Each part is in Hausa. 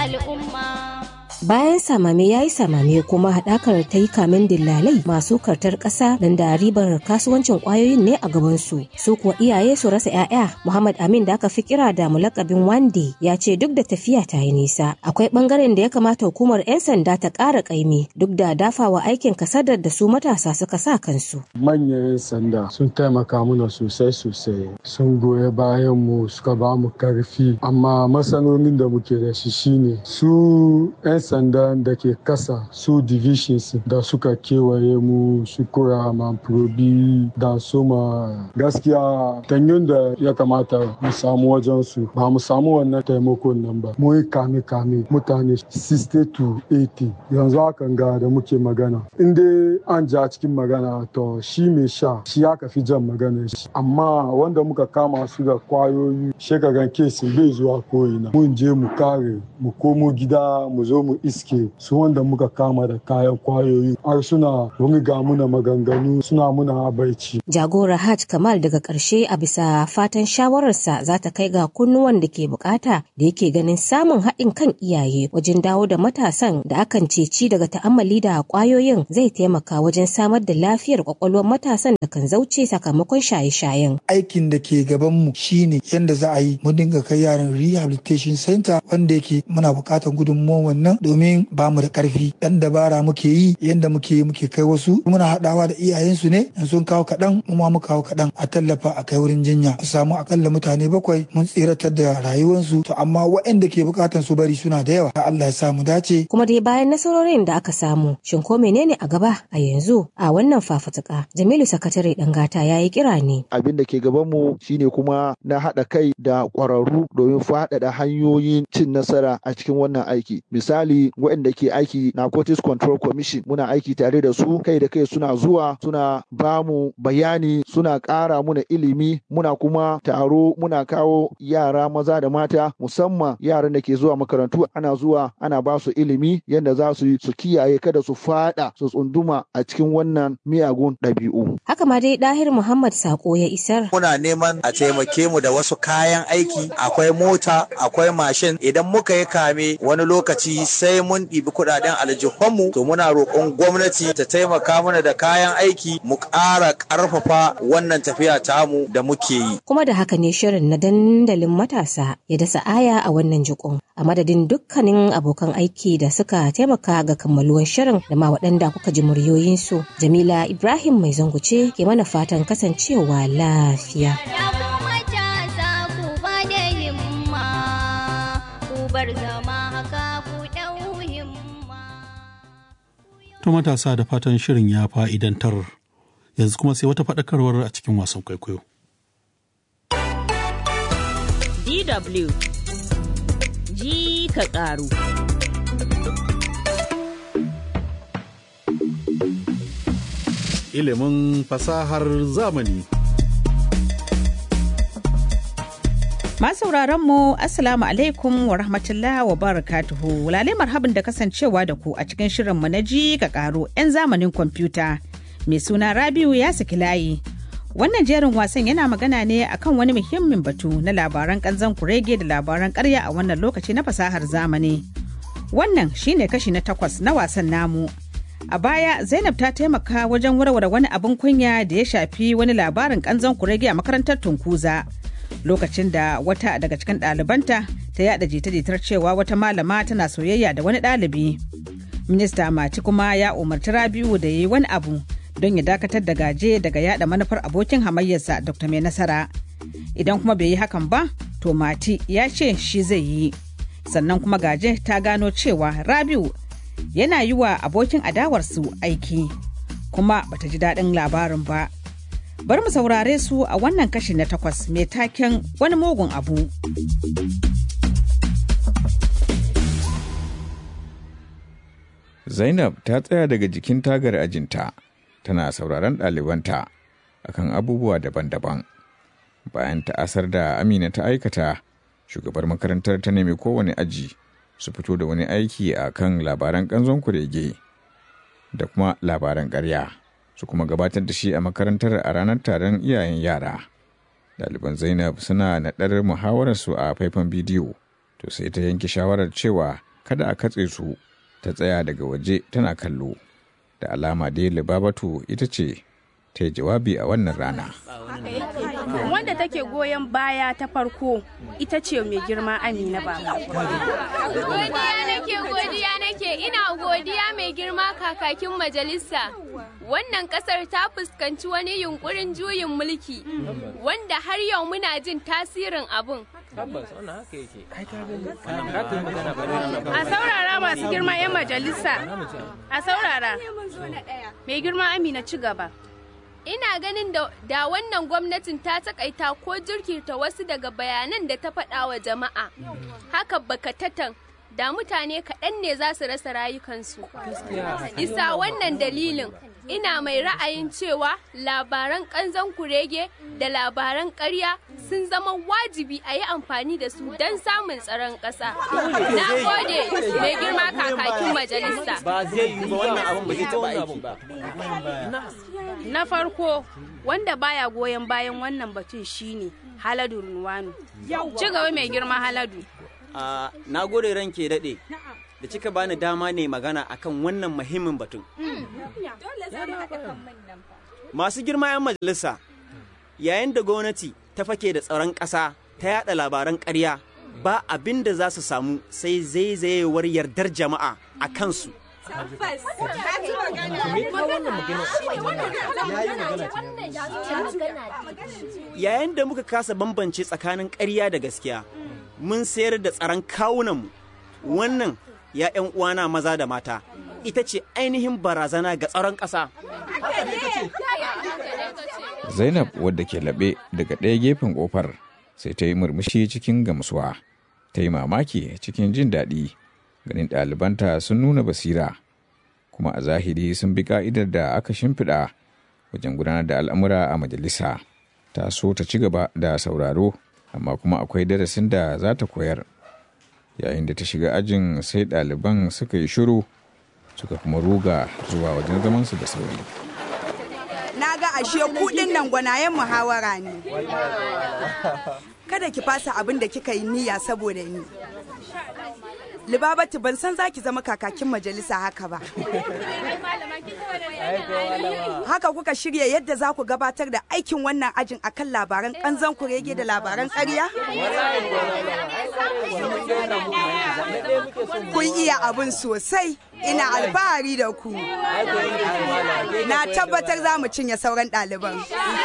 al'umma. bayan samame ya yi samame kuma haɗakar ta yi kamen dillalai masu kartar ƙasa don da ribar kasuwancin ƙwayoyin ne a gabansu su kuwa iyaye su rasa 'ya'ya muhammad amin da aka fi kira da mulakabin wande ya ce duk da tafiya ta yi nisa akwai ɓangaren da ya kamata hukumar 'yan sanda ta ƙara ƙaimi duk da dafawa aikin kasadar da su matasa suka sa kansu manyan 'yan sanda sun taimaka mana sosai sosai sun goya bayan mu suka ba mu karfi amma matsalolin da muke da shi shine su 'yan sandan da ke kasa su divisions da suka kewaye mu su kura probi da soma gaskiya tanyon da ya kamata mu samu wajen su ba mu samu wannan taimakon nan ba mu yi kame kame mutane 60 to 80 yanzu hakan ga da muke magana in dai an ja cikin magana to shi mai sha shi aka fi jan magana shi amma wanda muka kama su da kwayoyi shekaran kesin bai zuwa ko'ina mun je mu kare mu komo gida mu zo mu iske su wanda muka kama da kayan kwayoyi har suna ga muna maganganu suna muna abaici. Jagora Hajj Kamal daga ƙarshe a bisa fatan shawararsa za ta kai ga kunnuwan da ke bukata da yake ganin samun haɗin kan iyaye wajen dawo da matasan da akan ceci daga ta'ammali da kwayoyin zai taimaka wajen samar da lafiyar kwakwalwar matasan da kan zauce sakamakon shaye-shayen. Aikin da ke gabanmu shine yadda za a yi mu dinga kai yaran rehabilitation center wanda yake muna buƙatar gudunmuwan wannan domin ba mu da karfi dan dabara muke yi yanda muke yi muke kai wasu muna haɗawa da iyayensu ne in sun kawo kaɗan mu ma mu kawo kaɗan a tallafa a kai wurin jinya mu samu akalla mutane bakwai mun tsiratar da rayuwarsu to amma waɗanda ke buƙatan su bari suna da yawa Allah ya sa mu dace kuma dai bayan nasarorin da aka samu shin ko menene a gaba a yanzu a wannan fafutuka Jamilu sakatare dan gata yayi kira ne abin da ke gaban mu shine kuma na haɗa kai da ƙwararru domin faɗaɗa hanyoyin cin nasara a cikin wannan aiki misali waɗanda ke aiki narcotics control commission muna aiki tare da su kai da kai suna zuwa suna ba mu bayani suna ƙara muna ilimi muna kuma taro muna kawo yara maza da mata musamman yaran da ke zuwa makarantu ana zuwa ana ba su ilimi yadda za su su kiyaye kada su fada su tsunduma a cikin wannan miyagun ɗabi'u. Haka ma dai Dahir Muhammad Sako ya isar. Muna neman a taimake mu da wasu kayan aiki akwai mota akwai mashin idan muka yi kame wani lokaci sai mun ɗibi kuɗaɗen aljihunmu to muna roƙon gwamnati ta taimaka mana da kayan aiki mu ƙara ƙarfafa wannan tafiya tamu da muke yi. Kuma da haka ne shirin na dandalin matasa ya dasa aya a wannan jikon. A madadin dukkanin abokan aiki da suka taimaka ga kammaluwan shirin da ma waɗanda kuka ji muryoyinsu. Jamila Ibrahim mai zanguce ke mana fatan kasancewa lafiya. To matasa da fatan shirin ya fa'idantar yanzu kuma sai wata faɗakarwar a cikin wasan kwaikwayo. DW ji ka ƙaru. Ilimin fasahar zamani. Masauraran mu Assalamu alaikum wa rahmatullah wa barakatuhu. Lalai marhabin da kasancewa da ku a cikin shirinmu na ji ka karo 'yan zamanin kwamfuta. Mai suna Rabiu ya saki layi. Wannan jerin wasan yana magana ne akan wani muhimmin batu na labaran kanzan kurege da labaran karya a wannan lokaci na fasahar zamani. Wannan shine kashi na takwas na wasan namu. A baya Zainab ta taimaka wajen warware wani abin kunya da ya shafi wani labarin kanzan kurege a makarantar Tunkuza. lokacin da wata daga cikin ɗalibanta ta yada jita-jitar cewa wata malama tana soyayya da wani ɗalibi. Minista Mati kuma ya umarci Rabiu da ya yi wani abu don ya dakatar da gaje daga yada manufar abokin hamayyarsa Dr. Mai Nasara. Idan kuma bai yi hakan ba, to Mati ya ce shi zai yi. Sannan kuma gaje ta gano cewa Rabiu yana yi wa abokin adawarsu aiki, kuma bata ji daɗin labarin ba. bari mu saurare su a wannan kashi na takwas mai taken wani mugun abu. Zainab ta tsaya daga jikin tagar ajinta, tana sauraron ɗalibanta akan abubuwa daban-daban. Bayan ta'asar da Amina ta aikata, shugabar makarantar ta nemi kowane aji su fito da wani aiki a kan labaran ƙanzon kurege da kuma labaran ƙarya. su kuma gabatar da shi a makarantar a ranar taron iyayen yara. Ɗaliban Zainab suna naɗar muhawararsu a faifan bidiyo, to sai ta yanke shawarar cewa kada a katse su ta tsaya daga waje tana kallo da alama dai libabatu ita ce ta yi jawabi a wannan rana wanda take goyon baya ta farko ita ce mai girma amina baba godiya nake godiya nake ina godiya mai girma kakakin majalisa wannan kasar ta fuskanci wani yunkurin juyin mulki wanda har yau muna jin tasirin abun a saurara masu girma 'yan majalisa a saurara mai girma amina ci gaba ina ganin da, da wannan gwamnatin ta takaita ko jirkita wasu daga bayanan da ta faɗa wa jama'a haka bakatatan da mutane kaɗan ne za su rasa rayukansu isa wannan dalilin ina mai ra'ayin cewa labaran ƙanzan kurege da labaran ƙarya sun zama wajibi a yi amfani da su don samun tsaron ƙasa na gode mai girma kakakin majalisa ba zai yi ba wannan abin ba zai taɓa aiki ba na farko wanda baya goyon bayan wannan batun shine haladu runwanu ci gaba mai girma haladu Uh, na gode ranke daɗe da kika bani dama ne magana akan wannan muhimmin batun. Masu girma 'yan majalisa, yayin da gwamnati ta fake da tsaron ƙasa ta yada labaran ƙarya ba abin da za su samu sai zaizayewar yardar jama'a a kansu. Yayin da muka kasa bambance tsakanin ƙarya da gaskiya, mun sayar da tsaron kawunanmu wannan ya 'yan uwana maza da mata ita ce ainihin barazana ga tsaron ƙasa. zainab wadda ke laɓe daga ɗaya gefen ƙofar sai ta yi murmushi cikin gamsuwa ta yi mamaki cikin jin daɗi ganin ɗalibanta sun nuna basira kuma a zahiri sun bi ka'idar da aka shimfiɗa wajen gudanar da al'amura a majalisa ta so ta ci gaba da sauraro amma kuma akwai darasin da za ta koyar yayin da ta shiga ajin sai ɗaliban suka yi shiru suka kuma ruga zuwa wajen zamansu da sauri na ga ashe kudin nan gwanayen muhawara ne kada ki fasa abin da kika yi niyya saboda ni libabatu ban san zaki zama kakakin majalisa haka ba haka kuka shirya yadda za ku gabatar da aikin wannan ajin akan labaran kanzan kurege da labaran ƙarya kun iya abin sosai ina alfahari da ku na tabbatar za mu cinye sauran ɗaliban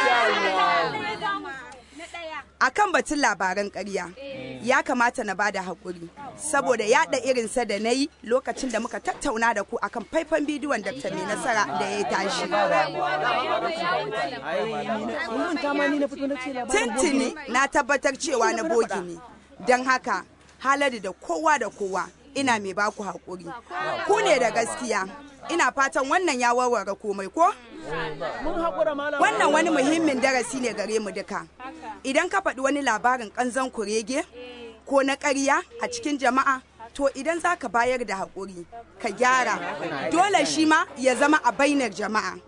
a kan batun labaran ƙarya ya kamata na bada haƙuri saboda yaɗa irinsa da na yi lokacin da muka tattauna da ku akan faifan bidiyon Dr. mai nasara da ya tashi tintini na tabbatar cewa na bogi ne don haka halari da kowa da kowa ina mai baku haƙuri ku ne da gaskiya ina fatan wannan ya warware komai ko wannan wani muhimmin darasi ne gare mu duka idan ka faɗi wani labarin ƙanzon kurege ko na ƙarya a cikin jama'a to idan za ka bayar da haƙuri ka gyara dole shi ma ya zama a bainar jama'a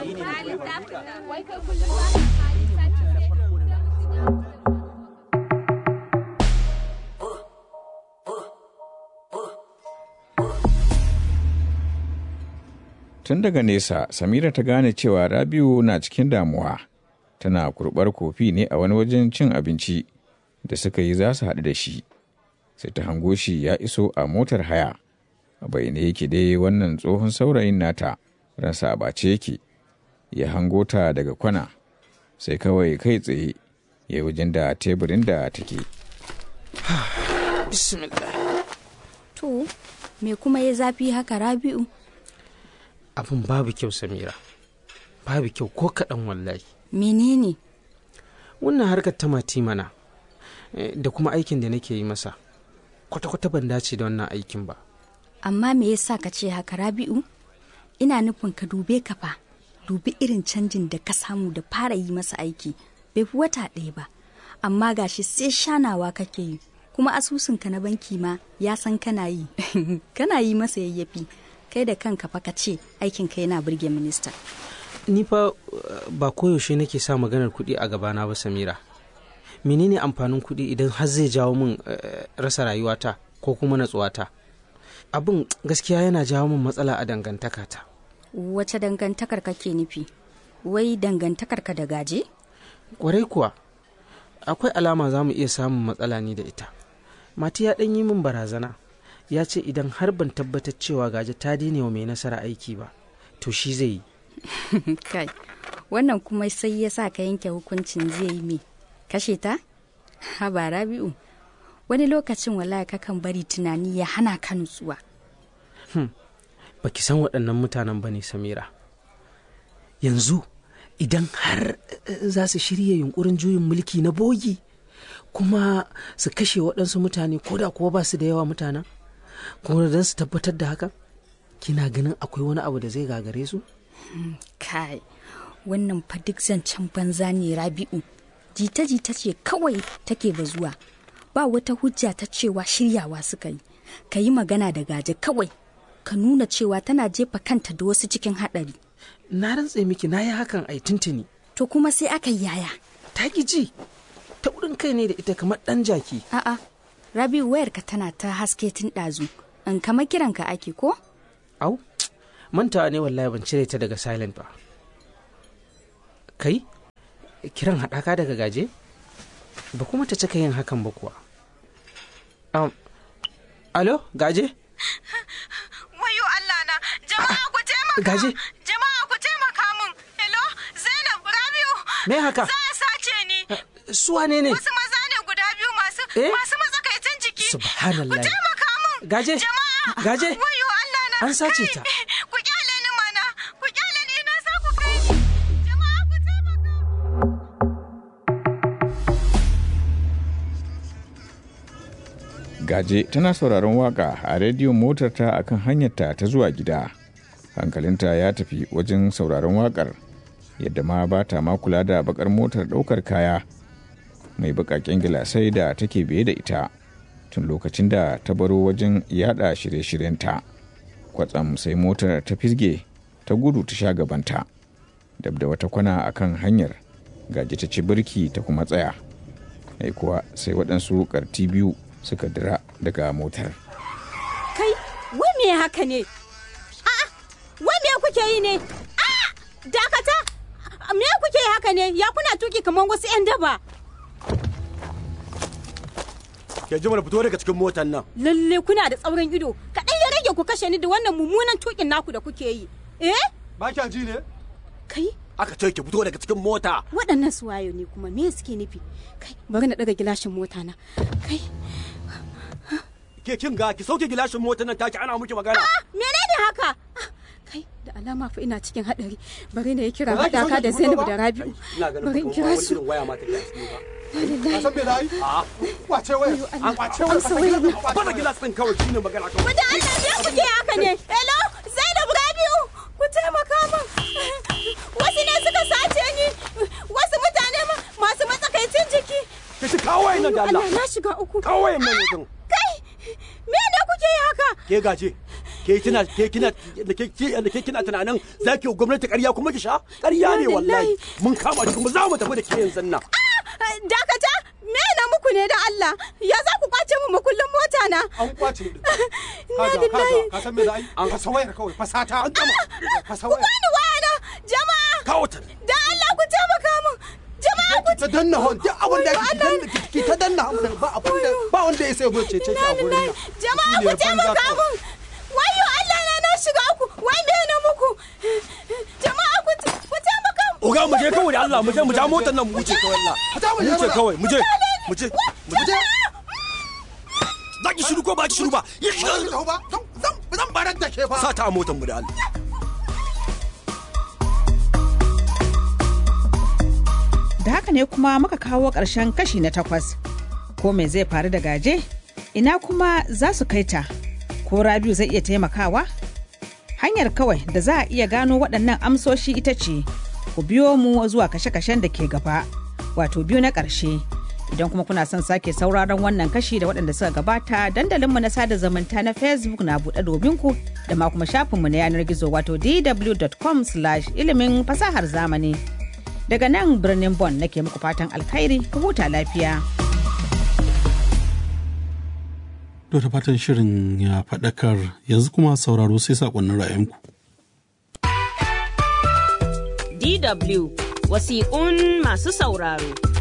tun daga nesa samira ta gane cewa rabiu na cikin damuwa tana kurbar kofi ne a wani wajen cin abinci da suka yi za su haɗu da shi sai ta hango shi ya iso a motar haya a bayyane yake dai wannan tsohon saurayin nata ransa a bace yake ya hango ta daga kwana sai kawai kai tsaye ya wajen da teburin da take to me kuma ya zafi haka rabi'u abin babu kyau samira babu kyau ko kaɗan wallahi menene wannan harkar ta mati mana da kuma aikin da nake yi masa kwata-kwata ban dace da wannan aikin ba amma me yasa ka ce haka rabi'u ina nufin ka dube ka fa dubi irin canjin da ka samu da fara yi masa aiki bai fi wata ɗaya ba amma gashi sai shanawa kake yi kuma asusunka na banki ma ya san kana yi kana yi masa yayyafi kai da kanka fa ka ce aikin ka yana burge minista ni fa ba koyaushe nake sa maganar kuɗi a gabana ba samira menene amfanin kuɗi idan har zai jawo min rasa rayuwata ko kuma natsuwata abin gaskiya yana jawo min matsala a dangantakata wace dangantakar kake nufi wai dangantakar ka da gaje kwarai kuwa akwai alama za mu iya samun matsala ni da ita mati ya ɗan yi min barazana ya ce idan har ban tabbatar cewa gaje ta daina wa mai nasara aiki ba to shi zai yi kai wannan kuma sai ya sa ka yanke hukuncin zai yi me kashe ta haba rabi'u wani lokacin wallahi kakan bari tunani ya hana ka nutsuwa hmm. baki san waɗannan mutanen ba ne samira yanzu idan har za su shirya yunkurin juyin mulki na bogi kuma su kashe waɗansu mutane ko da kuwa ba su da yawa mutanen kuma don su tabbatar da haka kina ganin akwai wani abu da zai gagare su kai wannan fa duk zancen banza ne rabi'u jita-jita ce kawai take bazuwa ba wata hujja ta cewa shiryawa suka yi ka yi magana da gaje kawai ka nuna cewa tana jefa kanta da wasu cikin haɗari na rantse miki na yi hakan ai tuntuni to kuma sai aka yi yaya ta ji ta wurin kai ne da ita kamar ɗan jaki a'a rabi'u wayarka tana ta haske tun ɗazu in kama kiranka ake ko au mantawa ne wallahi ban cire ta daga silent ba kai kiran haɗaka daga gaje ba kuma ta cika yin hakan ba kuwa um, alo gaje wayo Allah na jama'a ku taimaka gaje jama'a ku taimaka min hello Zainab Rabiu me haka za a sace ni su wane ne wasu maza ne guda biyu masu eh? masu matsakaitan jiki subhanallah ku taimaka min gaje jama'a gaje wayo Allah na an sace ta ku kyale ni mana ku kyale ni ina sa ku kai jama'a ku taimaka gaje tana sauraron waka a rediyon motarta a kan hanyarta ta zuwa gida hankalinta ya tafi wajen sauraron wakar yadda ma ba ta ma kula da bakar motar daukar kaya mai bakaken gilasai da take biye da ita tun lokacin da ta baro wajen yada shirye-shiryenta kwatsam sai motar ta fisge ta gudu ta sha gabanta dab da wata kwana a kan hanyar gaji ta ci birki ta kuma tsaya ai kuwa sai waɗansu ƙarti biyu suka dira daga motar kai wai me haka ne a'a wai me kuke yi ne a'a dakata me kuke yi haka ne ya kuna tuki kamar wasu 'yan daba ke jima da fito daga cikin motar nan lalle kuna da tsaurin ido kaɗan ya rage ku kashe ni da wannan mummunan tukin naku da kuke yi eh ba kya ji ne kai aka ce ki fito daga cikin mota waɗannan suwayo ne kuma me suke nufi kai bari na ɗaga gilashin mota na kai ke kin ga ki sauke gilashin motar nan take ana miki magana menene haka kai da alama fa ina cikin hadari bari na yi kira haɗaka da Zainab da Rabi'u bari in kira su waya ma take cikin ba Ka san me da yi? A kwace waya. A kwace waya. Bada gilas din kawai shine magana kawai. Wanda Allah ne kuke haka ne? Hello, Zainab Rabiu, ku taimaka min. Wasu ne suka sace ni. Wasu mutane masu matsakaicin jiki. Ki shi kawo wayan nan da Allah. Allah na shiga uku. Kawo wayan nan yanzu. Kai, me ne kuke yi haka? Ke gaje. Ke kina ke kina da ke da ke kina tunanin zaki gwamnati ƙarya kuma ki sha? Ƙarya ne wallahi. Mun kama ki kuma za mu tafi da ke yanzu nan. dakata me na muku ne da Allah ya za ku kwace mu makullin mota na an kwace din kaga kaga ka san me da ai an fasa wayar kawai fasata an gama fasa wayar ku bani waya na jama'a kawo ta da Allah ku taimaka min jama'a ku ta danna hon duk abin da ki ta danna ba abin da ba wanda ya sai zo ce ce a gurin nan jama'a ku taimaka min wayo Allah na na shiga ku wai me na muku jama'a ku ku taimaka Oga mu je kawai da Allah mu je mu ja motar nan mu wuce kawai Allah. Mu wuce kawai mu je mu je mu je. Za ki shiru ko ba ki shiru ba? Ya shiru ba. Zan barar da ke fa. Sata a motar mu da Allah. Da haka ne kuma muka kawo ƙarshen kashi na takwas. Ko me zai faru da gaje? Ina kuma za su kai ta? Ko Rabiu zai iya taimakawa? Hanyar kawai da za a iya gano waɗannan amsoshi ita ce ku biyo mu zuwa kashe-kashen da ke gaba wato biyu na ƙarshe idan kuma kuna son sake sauraron wannan kashi da waɗanda suka gabata dandalinmu na sada zumunta na facebook na buɗe domin ku da ma kuma shafinmu na yanar gizo wato dw.com ilimin fasahar zamani daga nan birnin bon nake muku fatan alkhairi ku huta lafiya. To ta fatan shirin ya faɗakar yanzu kuma sauraro sai saƙonnin ra'ayinku. DW wasiƙun masu sauraro.